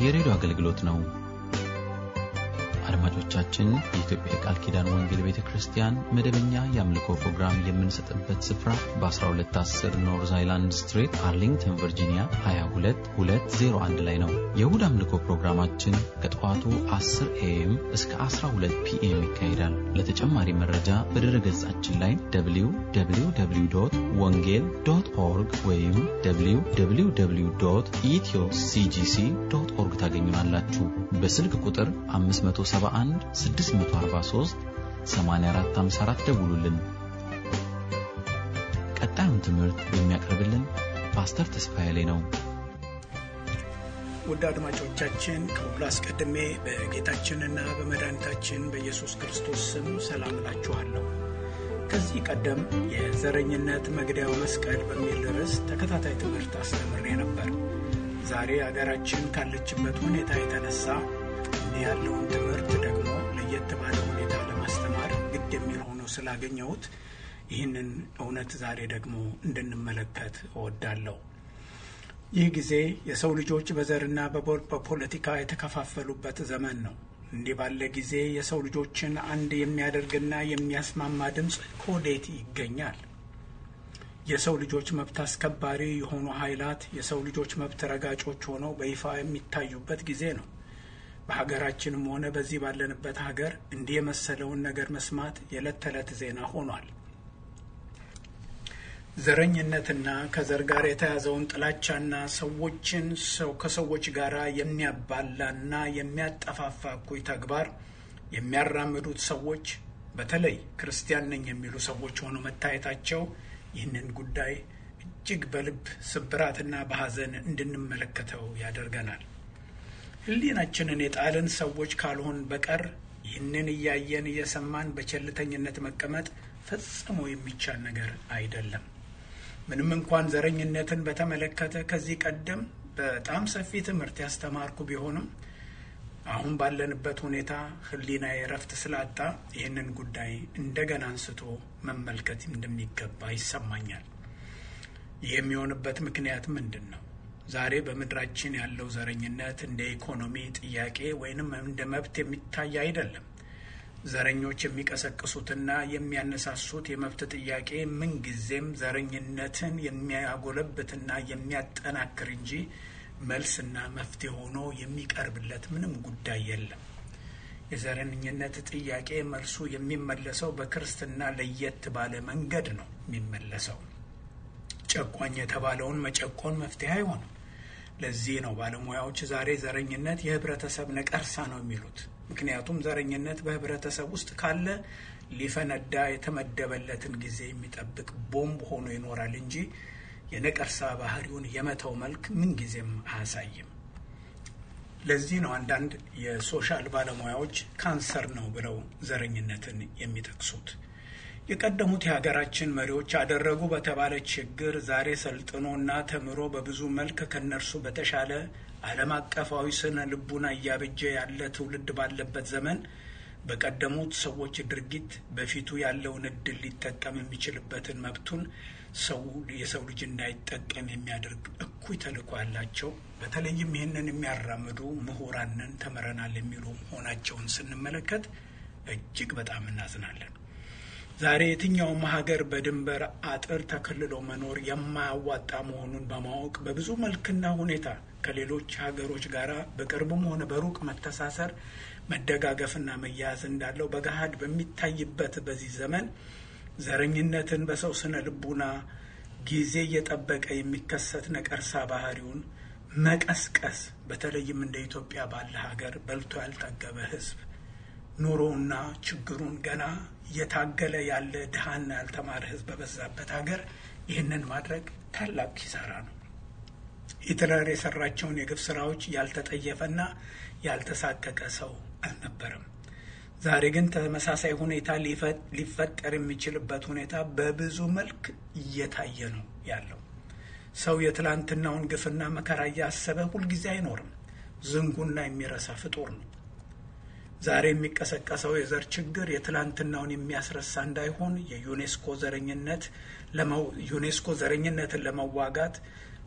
የሬዲዮ አገልግሎት ነው። አድማጮቻችን፣ የኢትዮጵያ የቃል ኪዳን ወንጌል ቤተ ክርስቲያን መደበኛ የአምልኮ ፕሮግራም የምንሰጥበት ስፍራ በ1210 ኖርዝ አይላንድ ስትሬት አርሊንግተን ቨርጂኒያ 22201 ላይ ነው። የእሁድ አምልኮ ፕሮግራማችን ከጠዋቱ 10 ኤኤም እስከ 12 ፒኤም ይካሄዳል። ለተጨማሪ መረጃ በድረ ገጻችን ላይ www ወንጌል ዶት ኦርግ ወይም www ኢትዮ ሲጂሲ ዶት ኦርግ ታገኙናላችሁ። በስልክ ቁጥር 571 643 8454 ደውሉልን። ቀጣዩን ትምህርት የሚያቀርብልን ፓስተር ተስፋዬ ላይ ነው። ውድ አድማጮቻችን ከሁሉ አስቀድሜ በጌታችንና በመድኃኒታችን በኢየሱስ ክርስቶስ ስም ሰላም እላችኋለሁ። ከዚህ ቀደም የዘረኝነት መግደያው መስቀል በሚል ርዕስ ተከታታይ ትምህርት አስተምሬ ነበር። ዛሬ አገራችን ካለችበት ሁኔታ የተነሳ እንዲህ ያለውን ትምህርት ደግሞ ለየት ባለ ሁኔታ ለማስተማር ግድ የሚል ሆኖ ስላገኘሁት ይህንን እውነት ዛሬ ደግሞ እንድንመለከት እወዳለሁ። ይህ ጊዜ የሰው ልጆች በዘርና በፖለቲካ የተከፋፈሉበት ዘመን ነው። እንዲህ ባለ ጊዜ የሰው ልጆችን አንድ የሚያደርግና የሚያስማማ ድምፅ ከወዴት ይገኛል? የሰው ልጆች መብት አስከባሪ የሆኑ ኃይላት የሰው ልጆች መብት ረጋጮች ሆነው በይፋ የሚታዩበት ጊዜ ነው። በሀገራችንም ሆነ በዚህ ባለንበት ሀገር እንዲህ የመሰለውን ነገር መስማት የዕለት ተዕለት ዜና ሆኗል። ዘረኝነትና ከዘር ጋር የተያዘውን ጥላቻና ሰዎችን ሰው ከሰዎች ጋር የሚያባላና የሚያጠፋፋ እኩይ ተግባር የሚያራምዱት ሰዎች በተለይ ክርስቲያን ነኝ የሚሉ ሰዎች ሆነው መታየታቸው ይህንን ጉዳይ እጅግ በልብ ስብራትና በሐዘን እንድንመለከተው ያደርገናል። ሕሊናችንን የጣልን ሰዎች ካልሆን በቀር ይህንን እያየን እየሰማን በቸልተኝነት መቀመጥ ፈጽሞ የሚቻል ነገር አይደለም። ምንም እንኳን ዘረኝነትን በተመለከተ ከዚህ ቀደም በጣም ሰፊ ትምህርት ያስተማርኩ ቢሆንም አሁን ባለንበት ሁኔታ ሕሊና የረፍት ስላጣ ይህንን ጉዳይ እንደገና አንስቶ መመልከት እንደሚገባ ይሰማኛል። ይህ የሚሆንበት ምክንያት ምንድን ነው? ዛሬ በምድራችን ያለው ዘረኝነት እንደ ኢኮኖሚ ጥያቄ ወይንም እንደ መብት የሚታይ አይደለም። ዘረኞች የሚቀሰቅሱትና የሚያነሳሱት የመብት ጥያቄ ምንጊዜም ዘረኝነትን የሚያጎለብትና የሚያጠናክር እንጂ መልስና መፍትሄ ሆኖ የሚቀርብለት ምንም ጉዳይ የለም። የዘረኝነት ጥያቄ መልሱ የሚመለሰው በክርስትና ለየት ባለ መንገድ ነው የሚመለሰው። ጨቋኝ የተባለውን መጨቆን መፍትሄ አይሆንም። ለዚህ ነው ባለሙያዎች ዛሬ ዘረኝነት የህብረተሰብ ነቀርሳ ነው የሚሉት። ምክንያቱም ዘረኝነት በህብረተሰብ ውስጥ ካለ ሊፈነዳ የተመደበለትን ጊዜ የሚጠብቅ ቦምብ ሆኖ ይኖራል እንጂ የነቀርሳ ባህሪውን የመተው መልክ ምንጊዜም አያሳይም። ለዚህ ነው አንዳንድ የሶሻል ባለሙያዎች ካንሰር ነው ብለው ዘረኝነትን የሚጠቅሱት። የቀደሙት የሀገራችን መሪዎች አደረጉ በተባለ ችግር ዛሬ ሰልጥኖና ተምሮ በብዙ መልክ ከነርሱ በተሻለ ዓለም አቀፋዊ ስነ ልቡና እያበጀ ያለ ትውልድ ባለበት ዘመን በቀደሙት ሰዎች ድርጊት በፊቱ ያለውን እድል ሊጠቀም የሚችልበትን መብቱን ሰው የሰው ልጅ እንዳይጠቀም የሚያደርግ እኩይ ተልዕኮ ያላቸው በተለይም ይህንን የሚያራምዱ ምሁራንን ተምረናል የሚሉ መሆናቸውን ስንመለከት እጅግ በጣም እናዝናለን። ዛሬ የትኛውም ሀገር በድንበር አጥር ተከልሎ መኖር የማያዋጣ መሆኑን በማወቅ በብዙ መልክና ሁኔታ ከሌሎች ሀገሮች ጋር በቅርብም ሆነ በሩቅ መተሳሰር፣ መደጋገፍና መያያዝ እንዳለው በገሃድ በሚታይበት በዚህ ዘመን ዘረኝነትን በሰው ስነ ልቡና ጊዜ እየጠበቀ የሚከሰት ነቀርሳ ባህሪውን መቀስቀስ በተለይም እንደ ኢትዮጵያ ባለ ሀገር በልቶ ያልጠገበ ሕዝብ ኑሮውና ችግሩን ገና እየታገለ ያለ ድሃና ያልተማረ ሕዝብ በበዛበት ሀገር ይህንን ማድረግ ታላቅ ኪሳራ ነው። ሂትለር የሰራቸውን የግፍ ስራዎች ያልተጠየፈና ያልተሳቀቀ ሰው አልነበረም። ዛሬ ግን ተመሳሳይ ሁኔታ ሊፈጠር የሚችልበት ሁኔታ በብዙ መልክ እየታየ ነው ያለው። ሰው የትላንትናውን ግፍና መከራ እያሰበ ሁልጊዜ አይኖርም። ዝንጉና የሚረሳ ፍጡር ነው። ዛሬ የሚቀሰቀሰው የዘር ችግር የትላንትናውን የሚያስረሳ እንዳይሆን የዩኔስኮ ዘረኝነት ዩኔስኮ ዘረኝነትን ለመዋጋት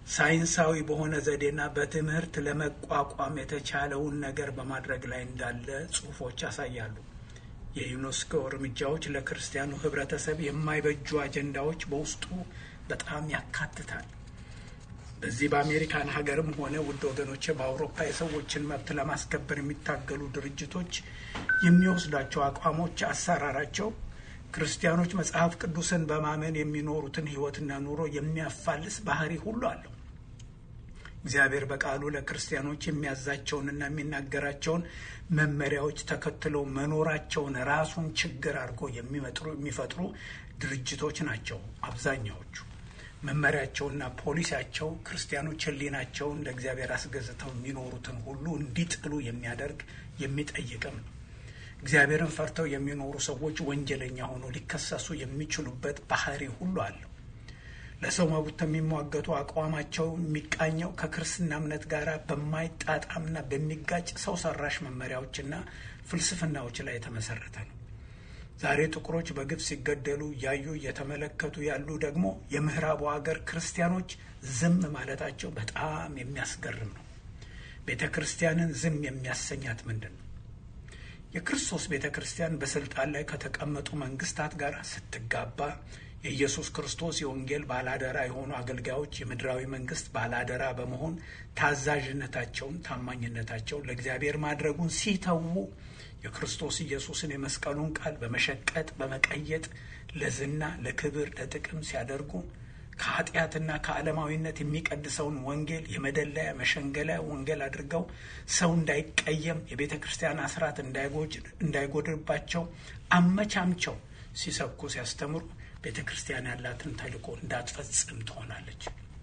ሳይንሳዊ በሆነ ዘዴና በትምህርት ለመቋቋም የተቻለውን ነገር በማድረግ ላይ እንዳለ ጽሑፎች ያሳያሉ። የዩኔስኮ እርምጃዎች ለክርስቲያኑ ሕብረተሰብ የማይበጁ አጀንዳዎች በውስጡ በጣም ያካትታል። በዚህ በአሜሪካን ሀገርም ሆነ ውድ ወገኖች በአውሮፓ የሰዎችን መብት ለማስከበር የሚታገሉ ድርጅቶች የሚወስዷቸው አቋሞች፣ አሰራራቸው ክርስቲያኖች መጽሐፍ ቅዱስን በማመን የሚኖሩትን ሕይወትና ኑሮ የሚያፋልስ ባህሪ ሁሉ አለው። እግዚአብሔር በቃሉ ለክርስቲያኖች የሚያዛቸውንና የሚናገራቸውን መመሪያዎች ተከትለው መኖራቸውን ራሱን ችግር አድርጎ የሚፈጥሩ ድርጅቶች ናቸው አብዛኛዎቹ። መመሪያቸውና ፖሊሲያቸው ክርስቲያኖች ሕሊናቸውን ለእግዚአብሔር አስገዝተው የሚኖሩትን ሁሉ እንዲጥሉ የሚያደርግ የሚጠይቅም ነው። እግዚአብሔርን ፈርተው የሚኖሩ ሰዎች ወንጀለኛ ሆነው ሊከሰሱ የሚችሉበት ባህሪ ሁሉ አለው። ለሰው መብት የሚሟገቱ አቋማቸው የሚቃኘው ከክርስትና እምነት ጋር በማይጣጣምና በሚጋጭ ሰው ሰራሽ መመሪያዎችና ፍልስፍናዎች ላይ የተመሰረተ ነው። ዛሬ ጥቁሮች በግፍ ሲገደሉ እያዩ እየተመለከቱ ያሉ ደግሞ የምዕራቡ ሀገር ክርስቲያኖች ዝም ማለታቸው በጣም የሚያስገርም ነው። ቤተ ክርስቲያንን ዝም የሚያሰኛት ምንድን ነው? የክርስቶስ ቤተ ክርስቲያን በስልጣን ላይ ከተቀመጡ መንግስታት ጋር ስትጋባ የኢየሱስ ክርስቶስ የወንጌል ባላደራ የሆኑ አገልጋዮች የምድራዊ መንግስት ባላደራ በመሆን ታዛዥነታቸውን፣ ታማኝነታቸውን ለእግዚአብሔር ማድረጉን ሲተዉ የክርስቶስ ኢየሱስን የመስቀሉን ቃል በመሸቀጥ በመቀየጥ ለዝና፣ ለክብር፣ ለጥቅም ሲያደርጉ ከኃጢአትና ከዓለማዊነት የሚቀድሰውን ወንጌል የመደለያ መሸንገለያ ወንጌል አድርገው ሰው እንዳይቀየም የቤተ ክርስቲያን አስራት እንዳይጎድርባቸው አመቻምቸው ሲሰብኩ ሲያስተምሩ ቤተ ክርስቲያን ያላትን ተልእኮ እንዳትፈጽም ትሆናለች።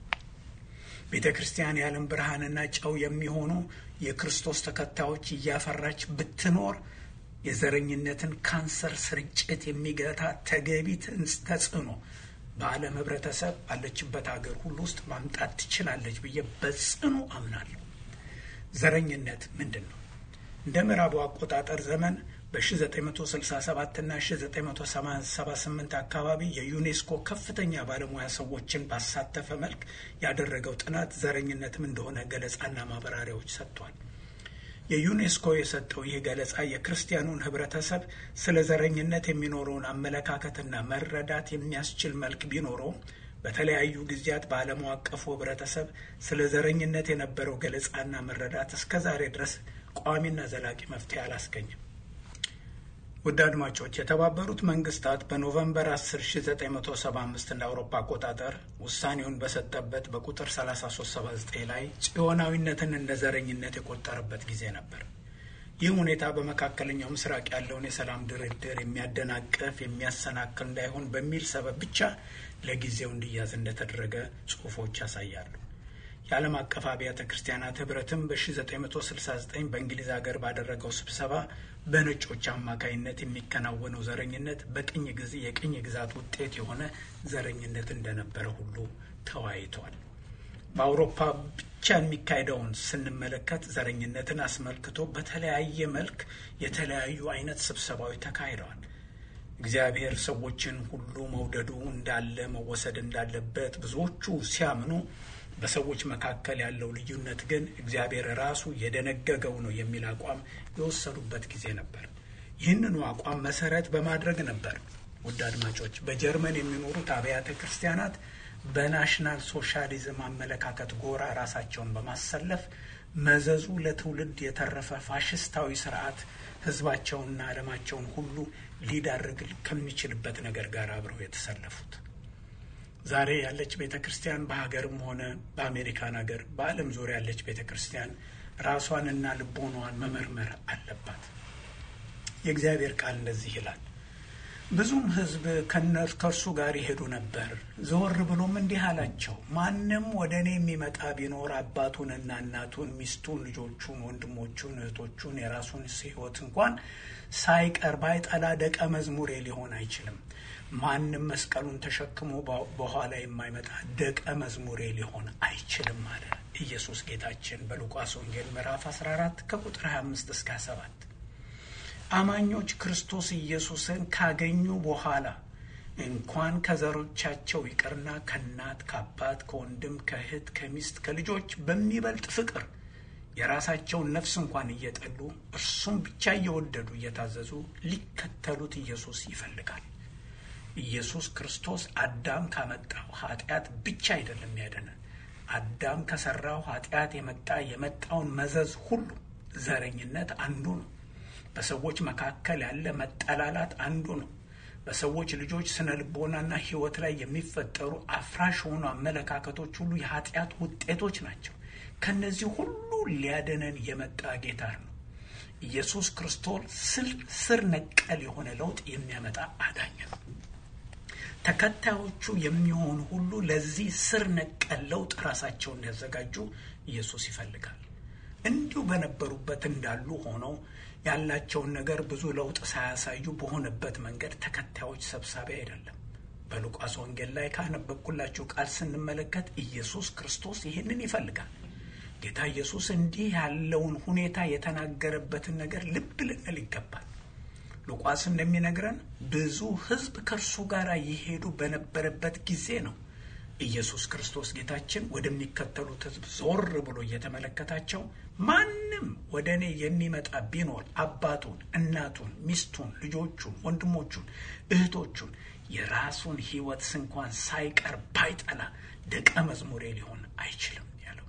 ቤተ ክርስቲያን የዓለም ብርሃንና ጨው የሚሆኑ የክርስቶስ ተከታዮች እያፈራች ብትኖር የዘረኝነትን ካንሰር ስርጭት የሚገታ ተገቢ ተጽዕኖ በዓለም ህብረተሰብ ባለችበት ሀገር ሁሉ ውስጥ ማምጣት ትችላለች ብዬ በጽኑ አምናለሁ። ዘረኝነት ምንድን ነው? እንደ ምዕራቡ አቆጣጠር ዘመን በ1967 እና 1978 አካባቢ የዩኔስኮ ከፍተኛ ባለሙያ ሰዎችን ባሳተፈ መልክ ያደረገው ጥናት ዘረኝነትም እንደሆነ ገለጻና ማብራሪያዎች ሰጥቷል። የዩኔስኮ የሰጠው ይህ ገለጻ የክርስቲያኑን ህብረተሰብ ስለ ዘረኝነት የሚኖረውን አመለካከትና መረዳት የሚያስችል መልክ ቢኖረውም በተለያዩ ጊዜያት በዓለም አቀፉ ህብረተሰብ ስለ ዘረኝነት የነበረው ገለጻና መረዳት እስከ ዛሬ ድረስ ቋሚና ዘላቂ መፍትሄ አላስገኝም። ውድ አድማጮች የተባበሩት መንግስታት በኖቨምበር 10 1975 እንደ አውሮፓ አቆጣጠር ውሳኔውን በሰጠበት በቁጥር 3379 ላይ ጽዮናዊነትን እንደ ዘረኝነት የቆጠረበት ጊዜ ነበር። ይህ ሁኔታ በመካከለኛው ምስራቅ ያለውን የሰላም ድርድር የሚያደናቅፍ የሚያሰናክል እንዳይሆን በሚል ሰበብ ብቻ ለጊዜው እንዲያዝ እንደተደረገ ጽሑፎች ያሳያሉ። የዓለም አቀፍ አብያተ ክርስቲያናት ህብረትም በ1969 በእንግሊዝ ሀገር ባደረገው ስብሰባ በነጮች አማካይነት የሚከናወነው ዘረኝነት በቅኝ ጊዜ የቅኝ ግዛት ውጤት የሆነ ዘረኝነት እንደነበረ ሁሉ ተወያይቷል። በአውሮፓ ብቻ የሚካሄደውን ስንመለከት ዘረኝነትን አስመልክቶ በተለያየ መልክ የተለያዩ አይነት ስብሰባዎች ተካሂደዋል። እግዚአብሔር ሰዎችን ሁሉ መውደዱ እንዳለ መወሰድ እንዳለበት ብዙዎቹ ሲያምኑ በሰዎች መካከል ያለው ልዩነት ግን እግዚአብሔር ራሱ የደነገገው ነው የሚል አቋም የወሰዱበት ጊዜ ነበር። ይህንኑ አቋም መሰረት በማድረግ ነበር ውድ አድማጮች በጀርመን የሚኖሩት አብያተ ክርስቲያናት በናሽናል ሶሻሊዝም አመለካከት ጎራ ራሳቸውን በማሰለፍ መዘዙ ለትውልድ የተረፈ ፋሽስታዊ ስርዓት ህዝባቸውንና ዓለማቸውን ሁሉ ሊዳርግ ከሚችልበት ነገር ጋር አብረው የተሰለፉት ዛሬ ያለች ቤተ ክርስቲያን በሀገርም ሆነ በአሜሪካን ሀገር በዓለም ዙሪያ ያለች ቤተ ክርስቲያን ራሷንና ልቦናዋን መመርመር አለባት። የእግዚአብሔር ቃል እንደዚህ ይላል። ብዙም ሕዝብ ከእርሱ ጋር ይሄዱ ነበር። ዘወር ብሎም እንዲህ አላቸው፣ ማንም ወደ እኔ የሚመጣ ቢኖር አባቱንና እናቱን፣ ሚስቱን፣ ልጆቹን፣ ወንድሞቹን፣ እህቶቹን የራሱን ሕይወት እንኳን ሳይቀር ባይጠላ ደቀ መዝሙሬ ሊሆን አይችልም። ማንም መስቀሉን ተሸክሞ በኋላ የማይመጣ ደቀ መዝሙሬ ሊሆን አይችልም አለ ኢየሱስ ጌታችን በሉቃስ ወንጌል ምዕራፍ 14 ከቁጥር 25 እስከ 7። አማኞች ክርስቶስ ኢየሱስን ካገኙ በኋላ እንኳን ከዘሮቻቸው ይቅርና ከእናት ከአባት ከወንድም ከእህት ከሚስት ከልጆች በሚበልጥ ፍቅር የራሳቸውን ነፍስ እንኳን እየጠሉ እርሱም ብቻ እየወደዱ እየታዘዙ ሊከተሉት ኢየሱስ ይፈልጋል። ኢየሱስ ክርስቶስ አዳም ካመጣው ኃጢአት ብቻ አይደለም ያደነን። አዳም ከሰራው ኃጢአት የመጣ የመጣውን መዘዝ ሁሉ ዘረኝነት አንዱ ነው። በሰዎች መካከል ያለ መጠላላት አንዱ ነው። በሰዎች ልጆች ስነ ልቦናና ሕይወት ላይ የሚፈጠሩ አፍራሽ የሆኑ አመለካከቶች ሁሉ የኃጢአት ውጤቶች ናቸው። ከነዚህ ሁሉ ሊያደነን የመጣ ጌታ ነው። ኢየሱስ ክርስቶስ ስር ነቀል የሆነ ለውጥ የሚያመጣ አዳኝ ነው። ተከታዮቹ የሚሆኑ ሁሉ ለዚህ ስር ነቀል ለውጥ ራሳቸውን እንዲያዘጋጁ ኢየሱስ ይፈልጋል። እንዲሁ በነበሩበት እንዳሉ ሆነው ያላቸውን ነገር ብዙ ለውጥ ሳያሳዩ በሆነበት መንገድ ተከታዮች ሰብሳቢ አይደለም። በሉቃስ ወንጌል ላይ ካነበብኩላችሁ ቃል ስንመለከት ኢየሱስ ክርስቶስ ይህንን ይፈልጋል። ጌታ ኢየሱስ እንዲህ ያለውን ሁኔታ የተናገረበትን ነገር ልብ ልንል ይገባል። ሉቃስ እንደሚነግረን ብዙ ሕዝብ ከእርሱ ጋር ይሄዱ በነበረበት ጊዜ ነው ኢየሱስ ክርስቶስ ጌታችን ወደሚከተሉት ሕዝብ ዞር ብሎ እየተመለከታቸው ማንም ወደ እኔ የሚመጣ ቢኖር አባቱን፣ እናቱን፣ ሚስቱን፣ ልጆቹን፣ ወንድሞቹን፣ እህቶቹን የራሱን ሕይወት ስንኳን ሳይቀር ባይጠላ ደቀ መዝሙሬ ሊሆን አይችልም ያለው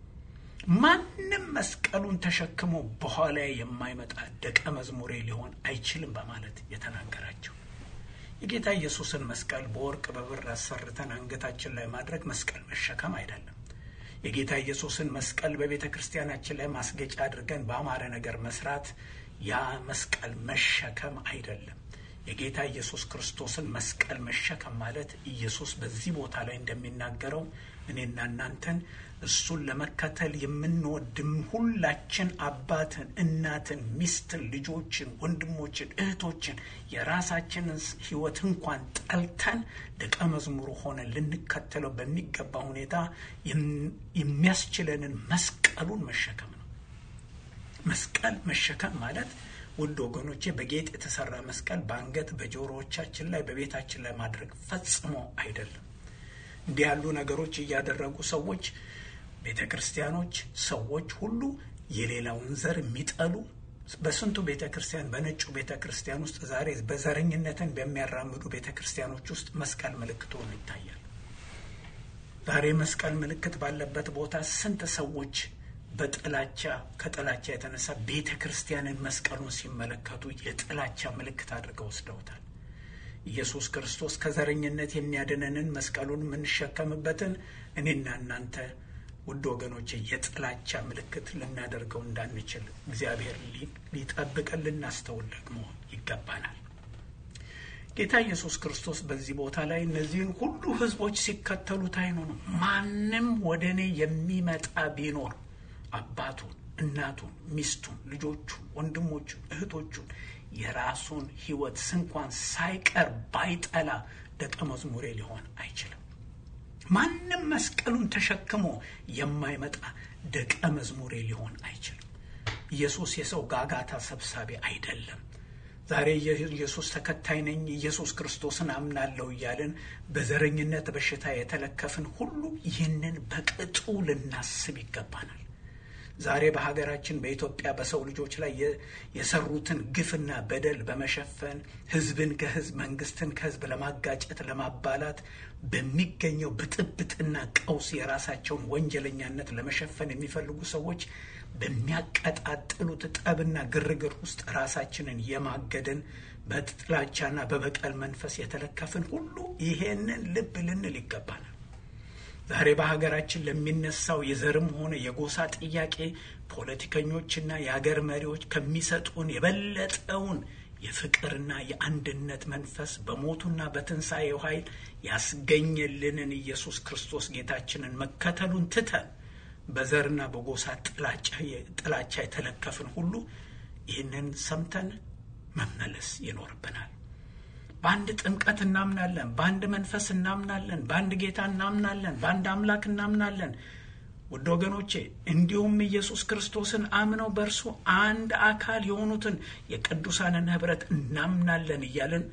ማንም መስቀሉን ተሸክሞ በኋላ የማይመጣ ደቀ መዝሙሬ ሊሆን አይችልም በማለት የተናገራቸው የጌታ ኢየሱስን መስቀል በወርቅ በብር አሰርተን አንገታችን ላይ ማድረግ መስቀል መሸከም አይደለም። የጌታ ኢየሱስን መስቀል በቤተ ክርስቲያናችን ላይ ማስጌጫ አድርገን በአማረ ነገር መስራት ያ መስቀል መሸከም አይደለም። የጌታ ኢየሱስ ክርስቶስን መስቀል መሸከም ማለት ኢየሱስ በዚህ ቦታ ላይ እንደሚናገረው እኔና እናንተን እሱን ለመከተል የምንወድም ሁላችን አባትን፣ እናትን፣ ሚስትን፣ ልጆችን፣ ወንድሞችን፣ እህቶችን የራሳችንን ሕይወት እንኳን ጠልተን ደቀ መዝሙሩ ሆነን ልንከተለው በሚገባ ሁኔታ የሚያስችለንን መስቀሉን መሸከም ነው። መስቀል መሸከም ማለት ውድ ወገኖቼ በጌጥ የተሰራ መስቀል በአንገት በጆሮዎቻችን ላይ በቤታችን ላይ ማድረግ ፈጽሞ አይደለም። እንዲህ ያሉ ነገሮች እያደረጉ ሰዎች ቤተ ክርስቲያኖች፣ ሰዎች ሁሉ የሌላውን ዘር የሚጠሉ በስንቱ ቤተ ክርስቲያን በነጩ ቤተ ክርስቲያን ውስጥ ዛሬ በዘረኝነትን በሚያራምዱ ቤተ ክርስቲያኖች ውስጥ መስቀል ምልክት ሆኖ ይታያል። ዛሬ መስቀል ምልክት ባለበት ቦታ ስንት ሰዎች በጥላቻ ከጥላቻ የተነሳ ቤተ ክርስቲያንን መስቀሉን ሲመለከቱ የጥላቻ ምልክት አድርገው ወስደውታል። ኢየሱስ ክርስቶስ ከዘረኝነት የሚያድነንን መስቀሉን የምንሸከምበትን እኔና እናንተ ውድ ወገኖቼ የጥላቻ ምልክት ልናደርገው እንዳንችል እግዚአብሔር ሊጠብቀን ልናስተውል ደግሞ ይገባናል። ጌታ ኢየሱስ ክርስቶስ በዚህ ቦታ ላይ እነዚህን ሁሉ ሕዝቦች ሲከተሉት አይኑ ነው። ማንም ወደ እኔ የሚመጣ ቢኖር አባቱን፣ እናቱን፣ ሚስቱን፣ ልጆቹን፣ ወንድሞቹን፣ እህቶቹን የራሱን ሕይወት ስንኳን ሳይቀር ባይጠላ ደቀ መዝሙሬ ሊሆን አይችልም። ማንም መስቀሉን ተሸክሞ የማይመጣ ደቀ መዝሙሬ ሊሆን አይችልም። ኢየሱስ የሰው ጋጋታ ሰብሳቢ አይደለም። ዛሬ የኢየሱስ ተከታይ ነኝ፣ ኢየሱስ ክርስቶስን አምናለሁ እያልን በዘረኝነት በሽታ የተለከፍን ሁሉ ይህንን በቅጡ ልናስብ ይገባናል። ዛሬ በሀገራችን በኢትዮጵያ በሰው ልጆች ላይ የሰሩትን ግፍና በደል በመሸፈን ሕዝብን ከሕዝብ መንግስትን ከሕዝብ ለማጋጨት ለማባላት በሚገኘው ብጥብጥና ቀውስ የራሳቸውን ወንጀለኛነት ለመሸፈን የሚፈልጉ ሰዎች በሚያቀጣጥሉት ጠብና ግርግር ውስጥ ራሳችንን የማገድን በጥላቻና በበቀል መንፈስ የተለከፍን ሁሉ ይሄንን ልብ ልንል ይገባናል። ዛሬ በሀገራችን ለሚነሳው የዘርም ሆነ የጎሳ ጥያቄ ፖለቲከኞችና የሀገር መሪዎች ከሚሰጡን የበለጠውን የፍቅርና የአንድነት መንፈስ በሞቱና በትንሣኤው ኃይል ያስገኘልንን ኢየሱስ ክርስቶስ ጌታችንን መከተሉን ትተን በዘርና በጎሳ ጥላቻ የተለከፍን ሁሉ ይህንን ሰምተን መመለስ ይኖርብናል። በአንድ ጥምቀት እናምናለን። በአንድ መንፈስ እናምናለን። በአንድ ጌታ እናምናለን። በአንድ አምላክ እናምናለን። ውድ ወገኖቼ እንዲሁም ኢየሱስ ክርስቶስን አምነው በእርሱ አንድ አካል የሆኑትን የቅዱሳንን ኅብረት እናምናለን እያልን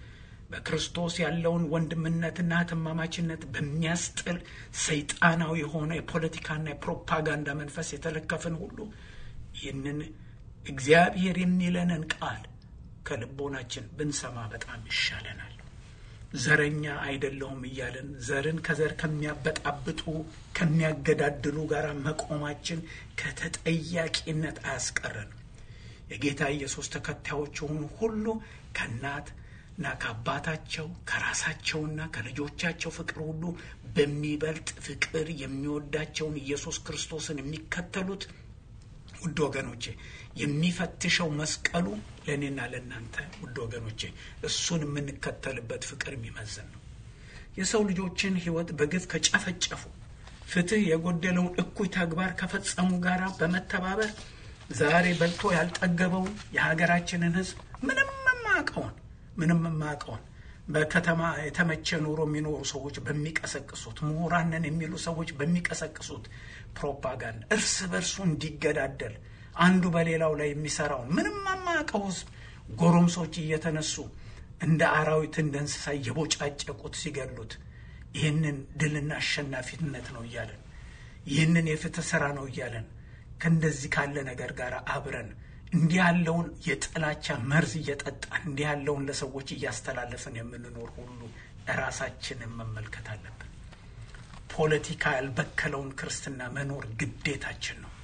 በክርስቶስ ያለውን ወንድምነትና እህትማማችነት በሚያስጥል ሰይጣናዊ የሆነ የፖለቲካና የፕሮፓጋንዳ መንፈስ የተለከፍን ሁሉ ይህንን እግዚአብሔር የሚለንን ቃል ከልቦናችን ብንሰማ በጣም ይሻለናል። ዘረኛ አይደለሁም እያለን ዘርን ከዘር ከሚያበጣብጡ ከሚያገዳድሉ ጋር መቆማችን ከተጠያቂነት አያስቀረንም። የጌታ ኢየሱስ ተከታዮች የሆኑ ሁሉ ከእናትና ከአባታቸው ከራሳቸውና ከልጆቻቸው ፍቅር ሁሉ በሚበልጥ ፍቅር የሚወዳቸውን ኢየሱስ ክርስቶስን የሚከተሉት ውድ ወገኖቼ የሚፈትሸው መስቀሉ ለእኔና ለእናንተ ውድ ወገኖቼ እሱን የምንከተልበት ፍቅር የሚመዝን ነው። የሰው ልጆችን ሕይወት በግፍ ከጨፈጨፉ ፍትሕ የጎደለውን እኩይ ተግባር ከፈጸሙ ጋር በመተባበር ዛሬ በልቶ ያልጠገበውን የሀገራችንን ሕዝብ ምንም የማያውቀውን ምንም የማያውቀውን በከተማ የተመቸ ኑሮ የሚኖሩ ሰዎች በሚቀሰቅሱት ምሁራንን የሚሉ ሰዎች በሚቀሰቅሱት ፕሮፓጋንዳ እርስ በርሱ እንዲገዳደል አንዱ በሌላው ላይ የሚሰራውን ምንም የማያውቀው ሕዝብ ጎረምሶች እየተነሱ እንደ አራዊት እንደ እንስሳ እየቦጫጨቁት ሲገሉት ይህንን ድልና አሸናፊነት ነው እያለን ይህንን የፍትህ ስራ ነው እያለን ከእንደዚህ ካለ ነገር ጋር አብረን እንዲህ ያለውን የጥላቻ መርዝ እየጠጣን እንዲህ ያለውን ለሰዎች እያስተላለፍን የምንኖር ሁሉ ራሳችንን መመልከት አለብን። ፖለቲካ ያልበከለውን ክርስትና መኖር ግዴታችን ነው፣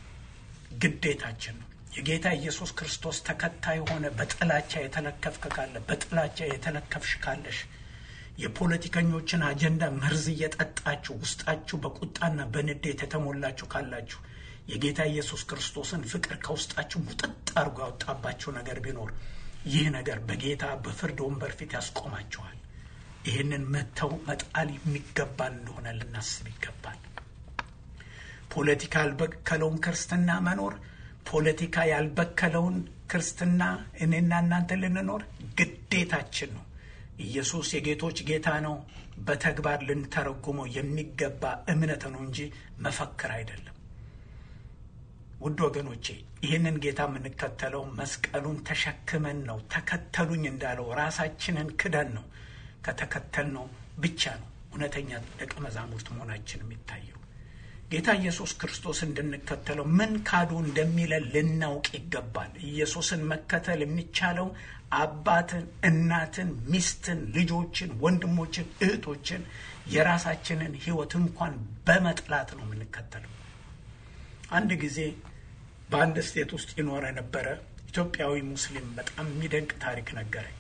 ግዴታችን ነው። የጌታ ኢየሱስ ክርስቶስ ተከታይ የሆነ በጥላቻ የተለከፍክ ካለ በጥላቻ የተለከፍሽ ካለሽ የፖለቲከኞችን አጀንዳ መርዝ እየጠጣችሁ ውስጣችሁ በቁጣና በንዴት የተሞላችሁ ካላችሁ የጌታ ኢየሱስ ክርስቶስን ፍቅር ከውስጣችሁ ሙጥጥ አድርጎ ያወጣባችሁ ነገር ቢኖር ይህ ነገር በጌታ በፍርድ ወንበር ፊት ያስቆማችኋል። ይህንን መተው መጣል የሚገባን እንደሆነ ልናስብ ይገባል። ፖለቲካ ያልበከለውን ክርስትና መኖር ፖለቲካ ያልበከለውን ክርስትና እኔና እናንተ ልንኖር ግዴታችን ነው። ኢየሱስ የጌቶች ጌታ ነው። በተግባር ልንተረጉመው የሚገባ እምነት ነው እንጂ መፈክር አይደለም። ውድ ወገኖቼ ይህንን ጌታ የምንከተለው መስቀሉን ተሸክመን ነው። ተከተሉኝ እንዳለው ራሳችንን ክደን ነው። ከተከተልነው ብቻ ነው እውነተኛ ደቀ መዛሙርት መሆናችን የሚታየው። ጌታ ኢየሱስ ክርስቶስ እንድንከተለው ምን ካዱ እንደሚለን ልናውቅ ይገባል። ኢየሱስን መከተል የሚቻለው አባትን፣ እናትን፣ ሚስትን፣ ልጆችን፣ ወንድሞችን፣ እህቶችን የራሳችንን ሕይወት እንኳን በመጥላት ነው የምንከተለው። አንድ ጊዜ በአንድ ስቴት ውስጥ ይኖር የነበረ ኢትዮጵያዊ ሙስሊም በጣም የሚደንቅ ታሪክ ነገረኝ።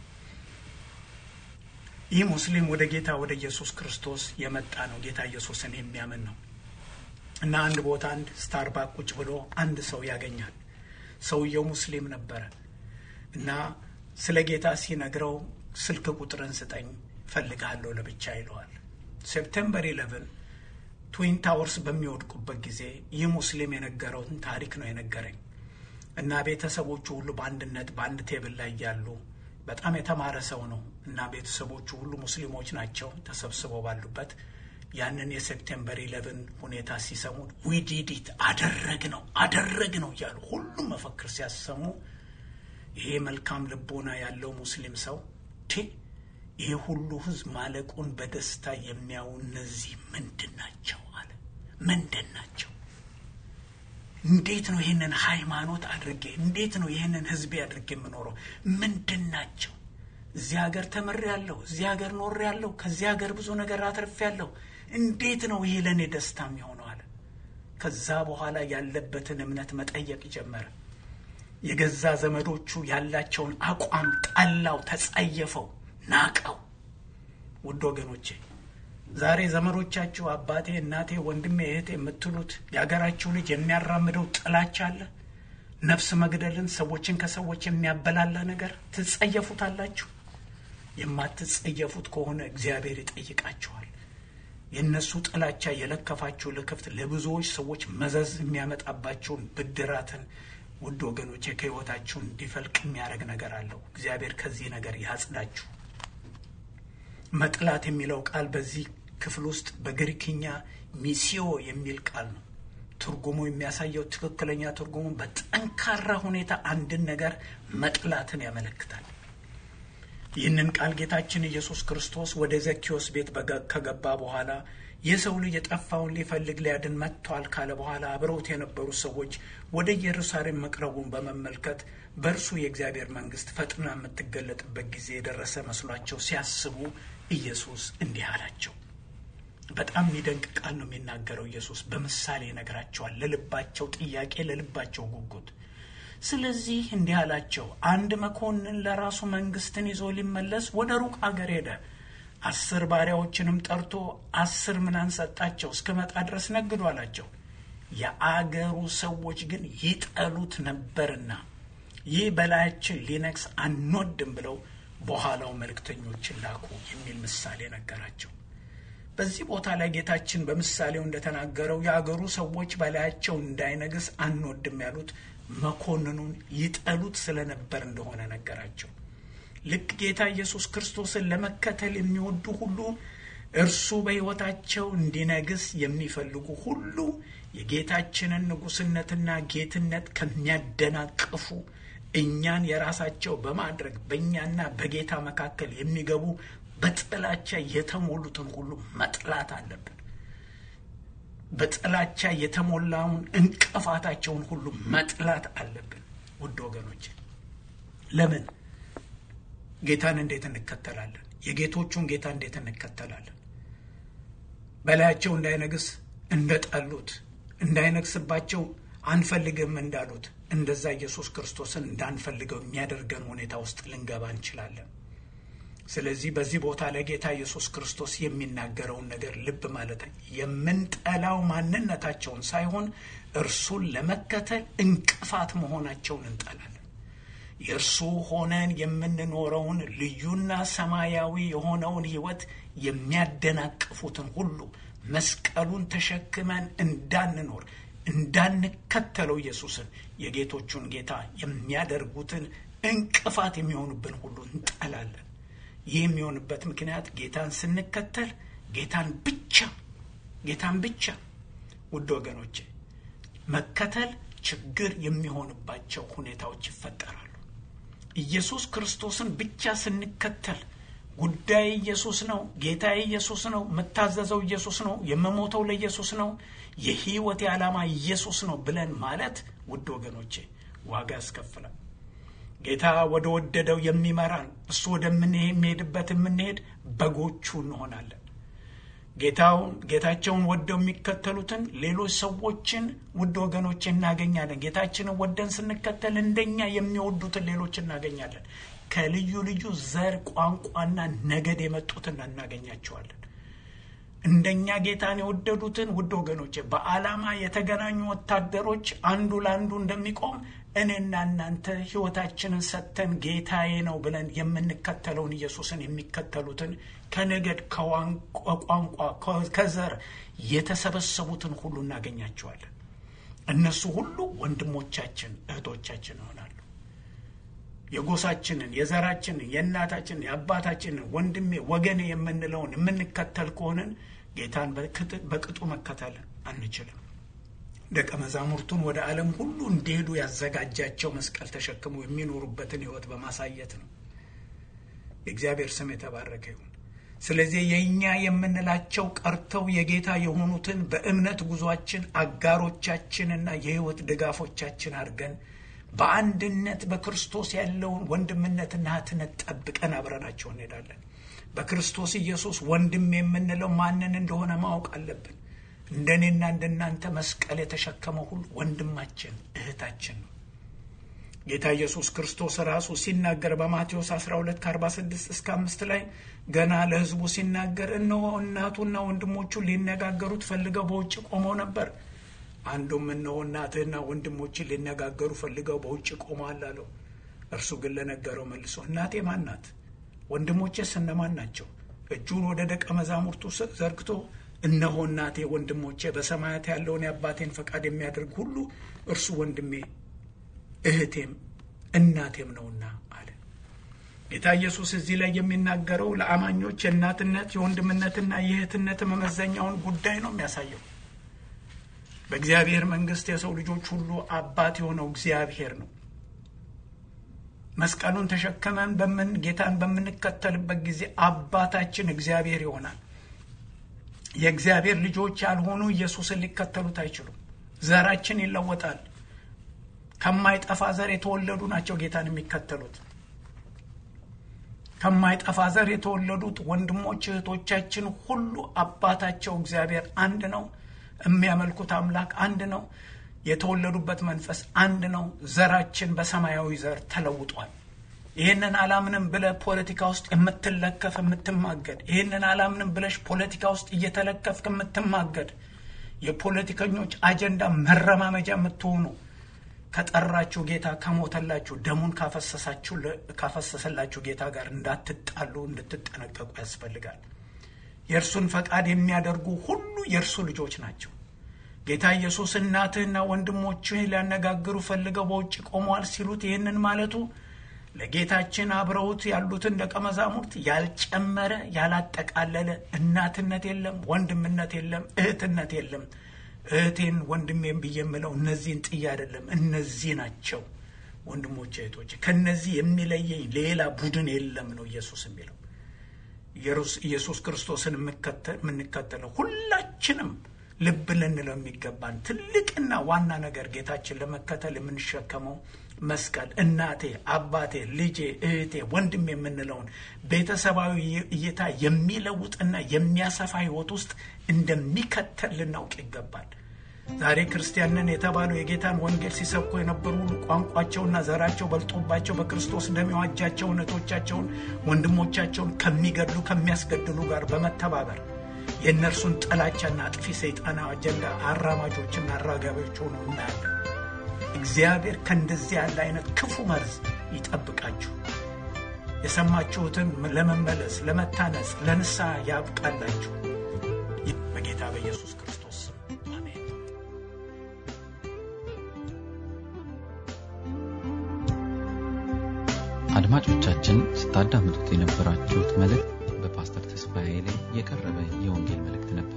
ይህ ሙስሊም ወደ ጌታ ወደ ኢየሱስ ክርስቶስ የመጣ ነው። ጌታ ኢየሱስን የሚያምን ነው እና አንድ ቦታ አንድ ስታርባክ ቁጭ ብሎ አንድ ሰው ያገኛል። ሰውየው ሙስሊም ነበረ እና ስለ ጌታ ሲነግረው ስልክ ቁጥርን ስጠኝ ፈልጋለሁ ለብቻ ይለዋል። ሴፕቴምበር ኢለቨን ትዊን ታወርስ በሚወድቁበት ጊዜ ይህ ሙስሊም የነገረውን ታሪክ ነው የነገረኝ እና ቤተሰቦቹ ሁሉ በአንድነት በአንድ ቴብል ላይ ያሉ በጣም የተማረ ሰው ነው እና ቤተሰቦቹ ሁሉ ሙስሊሞች ናቸው ተሰብስበው ባሉበት ያንን የሴፕቴምበር ኢለቨን ሁኔታ ሲሰሙ ዊዲዲት አደረግ ነው አደረግ ነው እያሉ ሁሉም መፈክር ሲያሰሙ ይሄ መልካም ልቦና ያለው ሙስሊም ሰው ቴ ይሄ ሁሉ ሕዝብ ማለቁን በደስታ የሚያዩ እነዚህ ምንድን ናቸው አለ። ምንድን ናቸው? እንዴት ነው ይህንን ሃይማኖት አድርጌ እንዴት ነው ይህንን ሕዝቤ አድርጌ የምኖረው? ምንድን ናቸው? እዚህ ሀገር ተምሬያለሁ፣ እዚህ ሀገር ኖሬያለሁ፣ ከዚህ ሀገር ብዙ ነገር አትርፌያለሁ። እንዴት ነው ይሄ ለእኔ ደስታ የሚሆነው አለ። ከዛ በኋላ ያለበትን እምነት መጠየቅ ጀመረ። የገዛ ዘመዶቹ ያላቸውን አቋም ጠላው፣ ተጸየፈው፣ ናቀው። ውድ ወገኖቼ ዛሬ ዘመዶቻችሁ አባቴ፣ እናቴ፣ ወንድሜ፣ እህቴ የምትሉት የሀገራችሁ ልጅ የሚያራምደው ጥላቻ አለ። ነፍስ መግደልን፣ ሰዎችን ከሰዎች የሚያበላላ ነገር ትጸየፉታላችሁ። የማትጸየፉት ከሆነ እግዚአብሔር ይጠይቃችኋል። የእነሱ ጥላቻ የለከፋችሁ ልክፍት ለብዙዎች ሰዎች መዘዝ የሚያመጣባቸውን ብድራትን ውድ ወገኖቼ ከሕይወታችሁ እንዲፈልቅ የሚያደርግ ነገር አለው። እግዚአብሔር ከዚህ ነገር ያጽዳችሁ። መጥላት የሚለው ቃል በዚህ ክፍል ውስጥ በግሪክኛ ሚሲዮ የሚል ቃል ነው። ትርጉሙ የሚያሳየው ትክክለኛ ትርጉሙ በጠንካራ ሁኔታ አንድን ነገር መጥላትን ያመለክታል። ይህንን ቃል ጌታችን ኢየሱስ ክርስቶስ ወደ ዘኪዎስ ቤት ከገባ በኋላ የሰው ልጅ የጠፋውን ሊፈልግ ሊያድን መጥቷል ካለ በኋላ አብረውት የነበሩ ሰዎች ወደ ኢየሩሳሌም መቅረቡን በመመልከት በእርሱ የእግዚአብሔር መንግስት ፈጥና የምትገለጥበት ጊዜ የደረሰ መስሏቸው ሲያስቡ ኢየሱስ እንዲህ አላቸው። በጣም የሚደንቅ ቃል ነው የሚናገረው ኢየሱስ በምሳሌ ይነግራቸዋል። ለልባቸው ጥያቄ፣ ለልባቸው ጉጉት። ስለዚህ እንዲህ አላቸው፣ አንድ መኮንን ለራሱ መንግስትን ይዞ ሊመለስ ወደ ሩቅ አገር ሄደ። አስር ባሪያዎችንም ጠርቶ አስር ምናን ሰጣቸው፣ እስክመጣ ድረስ ነግዱ አላቸው። የአገሩ ሰዎች ግን ይጠሉት ነበርና ይህ በላያችን ሊነግስ አንወድም ብለው በኋላው መልእክተኞችን ላኩ የሚል ምሳሌ ነገራቸው። በዚህ ቦታ ላይ ጌታችን በምሳሌው እንደተናገረው የአገሩ ሰዎች በላያቸው እንዳይነግስ አንወድም ያሉት መኮንኑን ይጠሉት ስለነበር እንደሆነ ነገራቸው። ልክ ጌታ ኢየሱስ ክርስቶስን ለመከተል የሚወዱ ሁሉ እርሱ በሕይወታቸው እንዲነግስ የሚፈልጉ ሁሉ የጌታችንን ንጉሥነትና ጌትነት ከሚያደናቅፉ እኛን የራሳቸው በማድረግ በእኛና በጌታ መካከል የሚገቡ በጥላቻ የተሞሉትን ሁሉ መጥላት አለብን። በጥላቻ የተሞላውን እንቅፋታቸውን ሁሉ መጥላት አለብን። ውድ ወገኖች ለምን ጌታን እንዴት እንከተላለን? የጌቶቹን ጌታ እንዴት እንከተላለን? በላያቸው እንዳይነግስ እንደጠሉት እንዳይነግስባቸው አንፈልግም እንዳሉት እንደዛ ኢየሱስ ክርስቶስን እንዳንፈልገው የሚያደርገን ሁኔታ ውስጥ ልንገባ እንችላለን። ስለዚህ በዚህ ቦታ ላይ ጌታ ኢየሱስ ክርስቶስ የሚናገረውን ነገር ልብ ማለት የምንጠላው ማንነታቸውን ሳይሆን እርሱን ለመከተል እንቅፋት መሆናቸውን እንጠላለን። የእርሱ ሆነን የምንኖረውን ልዩና ሰማያዊ የሆነውን ሕይወት የሚያደናቅፉትን ሁሉ መስቀሉን ተሸክመን እንዳንኖር እንዳንከተለው ኢየሱስን የጌቶቹን ጌታ የሚያደርጉትን እንቅፋት የሚሆኑብን ሁሉ እንጠላለን። ይህ የሚሆንበት ምክንያት ጌታን ስንከተል ጌታን ብቻ ጌታን ብቻ ውድ ወገኖቼ መከተል ችግር የሚሆንባቸው ሁኔታዎች ይፈጠራሉ። ኢየሱስ ክርስቶስን ብቻ ስንከተል ጉዳይ ኢየሱስ ነው፣ ጌታዬ ኢየሱስ ነው፣ የምታዘዘው ኢየሱስ ነው፣ የምሞተው ለኢየሱስ ነው፣ የህይወቴ ዓላማ ኢየሱስ ነው ብለን ማለት ውድ ወገኖቼ ዋጋ ያስከፍላል። ጌታ ወደ ወደደው የሚመራን እሱ ወደምንሄድበት የምንሄድ በጎቹ እንሆናለን። ጌታውን ጌታቸውን ወደው የሚከተሉትን ሌሎች ሰዎችን ውድ ወገኖች እናገኛለን። ጌታችንን ወደን ስንከተል እንደኛ የሚወዱትን ሌሎች እናገኛለን። ከልዩ ልዩ ዘር፣ ቋንቋና ነገድ የመጡትን እናገኛቸዋለን። እንደኛ ጌታን የወደዱትን ውድ ወገኖች በዓላማ የተገናኙ ወታደሮች አንዱ ለአንዱ እንደሚቆም እኔና እናንተ ሕይወታችንን ሰጥተን ጌታዬ ነው ብለን የምንከተለውን ኢየሱስን የሚከተሉትን ከነገድ ከቋንቋ ከዘር የተሰበሰቡትን ሁሉ እናገኛቸዋለን። እነሱ ሁሉ ወንድሞቻችን እህቶቻችን ይሆናሉ። የጎሳችንን፣ የዘራችንን፣ የእናታችንን፣ የአባታችንን ወንድሜ ወገኔ የምንለውን የምንከተል ከሆንን ጌታን በቅጡ መከተል አንችልም። ደቀ መዛሙርቱን ወደ ዓለም ሁሉ እንዲሄዱ ያዘጋጃቸው መስቀል ተሸክመው የሚኖሩበትን ሕይወት በማሳየት ነው። የእግዚአብሔር ስም የተባረከ ይሁን። ስለዚህ የእኛ የምንላቸው ቀርተው የጌታ የሆኑትን በእምነት ጉዟችን አጋሮቻችንና የሕይወት ድጋፎቻችን አድርገን በአንድነት በክርስቶስ ያለውን ወንድምነትና እህትነት ጠብቀን አብረናቸው እንሄዳለን። በክርስቶስ ኢየሱስ ወንድም የምንለው ማንን እንደሆነ ማወቅ አለብን። እንደኔና እንደናንተ መስቀል የተሸከመው ሁሉ ወንድማችን እህታችን ነው። ጌታ ኢየሱስ ክርስቶስ ራሱ ሲናገር በማቴዎስ 12 ከ46 እስከ አምስት ላይ ገና ለሕዝቡ ሲናገር እነሆ እናቱና ወንድሞቹ ሊነጋገሩት ፈልገው በውጭ ቆመው ነበር። አንዱም እነሆ እናትህና ወንድሞችን ሊነጋገሩ ፈልገው በውጭ ቆመዋል አለው። እርሱ ግን ለነገረው መልሶ እናቴ ማን ናት? ወንድሞቼስ እነማን ናቸው? እጁን ወደ ደቀ መዛሙርቱ ዘርግቶ እነሆ እናቴ፣ ወንድሞቼ በሰማያት ያለውን የአባቴን ፈቃድ የሚያደርግ ሁሉ እርሱ ወንድሜ እህቴም እናቴም ነውና አለ። ጌታ ኢየሱስ እዚህ ላይ የሚናገረው ለአማኞች የእናትነት የወንድምነትና የእህትነት መመዘኛውን ጉዳይ ነው የሚያሳየው። በእግዚአብሔር መንግሥት የሰው ልጆች ሁሉ አባት የሆነው እግዚአብሔር ነው። መስቀሉን ተሸክመን በምን ጌታን በምንከተልበት ጊዜ አባታችን እግዚአብሔር ይሆናል። የእግዚአብሔር ልጆች ያልሆኑ ኢየሱስን ሊከተሉት አይችሉም። ዘራችን ይለወጣል። ከማይጠፋ ዘር የተወለዱ ናቸው ጌታን የሚከተሉት። ከማይጠፋ ዘር የተወለዱት ወንድሞች እህቶቻችን ሁሉ አባታቸው እግዚአብሔር አንድ ነው። የሚያመልኩት አምላክ አንድ ነው። የተወለዱበት መንፈስ አንድ ነው። ዘራችን በሰማያዊ ዘር ተለውጧል። ይህንን አላምንም ብለ ፖለቲካ ውስጥ የምትለከፍ የምትማገድ፣ ይህንን አላምንም ብለሽ ፖለቲካ ውስጥ እየተለከፍክ የምትማገድ፣ የፖለቲከኞች አጀንዳ መረማመጃ የምትሆኑ ከጠራችሁ ጌታ ከሞተላችሁ ደሙን ካፈሰሰላችሁ ጌታ ጋር እንዳትጣሉ እንድትጠነቀቁ ያስፈልጋል። የእርሱን ፈቃድ የሚያደርጉ ሁሉ የእርሱ ልጆች ናቸው። ጌታ ኢየሱስ እናትህና ወንድሞችህ ሊያነጋግሩ ፈልገው በውጭ ቆመዋል ሲሉት ይህንን ማለቱ ለጌታችን አብረውት ያሉትን ደቀ መዛሙርት ያልጨመረ ያላጠቃለለ እናትነት የለም፣ ወንድምነት የለም፣ እህትነት የለም። እህቴን ወንድሜን ብዬ የምለው እነዚህን ጥዬ አይደለም፣ እነዚህ ናቸው ወንድሞች እህቶች። ከነዚህ የሚለየኝ ሌላ ቡድን የለም ነው ኢየሱስ የሚለው። ኢየሱስ ክርስቶስን የምንከተለው ሁላችንም ልብ ልንለው የሚገባን ትልቅና ዋና ነገር ጌታችን ለመከተል የምንሸከመው መስቀል እናቴ፣ አባቴ፣ ልጄ፣ እህቴ፣ ወንድም የምንለውን ቤተሰባዊ እይታ የሚለውጥና የሚያሰፋ ሕይወት ውስጥ እንደሚከተል ልናውቅ ይገባል። ዛሬ ክርስቲያንን የተባለው የጌታን ወንጌል ሲሰብኩ የነበሩ ሁሉ ቋንቋቸውና ዘራቸው በልጦባቸው በክርስቶስ ደም የዋጃቸውን እህቶቻቸውን ወንድሞቻቸውን ከሚገድሉ ከሚያስገድሉ ጋር በመተባበር የእነርሱን ጥላቻና አጥፊ ሰይጣናዊ አጀንዳ አራማጆችና አራጋቢዎች ሆነው እናያለን። እግዚአብሔር ከእንደዚህ ያለ አይነት ክፉ መርዝ ይጠብቃችሁ። የሰማችሁትን ለመመለስ፣ ለመታነጽ፣ ለንስሐ ያብቃላችሁ። በጌታ በኢየሱስ ክርስቶስ አሜን። አድማጮቻችን ስታዳምጡት የነበራችሁት መልእክት በፓስተር ተስፋዬ ላይ የቀረበ የወንጌል መልእክት ነበር።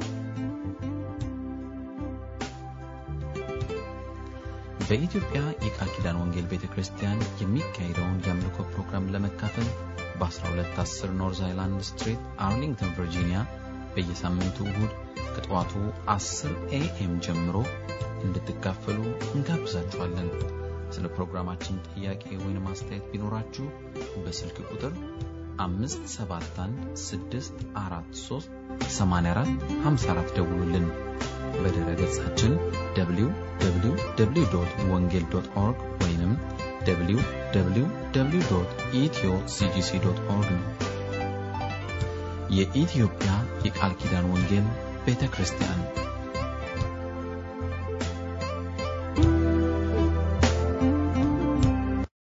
በኢትዮጵያ የቃል ኪዳን ወንጌል ቤተ ክርስቲያን የሚካሄደውን የአምልኮ ፕሮግራም ለመካፈል በ1210 ኖርዝ አይላንድ ስትሪት አርሊንግተን ቨርጂኒያ በየሳምንቱ እሁድ ከጠዋቱ 10 ኤኤም ጀምሮ እንድትካፈሉ እንጋብዛችኋለን። ስለ ፕሮግራማችን ጥያቄ ወይም አስተያየት ቢኖራችሁ በስልክ ቁጥር 571 ደውሉልን። በድረ ገጻችን www ወንጌል ኦርግ ወይም www ኢትዮ ሲጂሲ ኦርግ ነው። የኢትዮጵያ የቃል ኪዳን ወንጌል ቤተ ክርስቲያን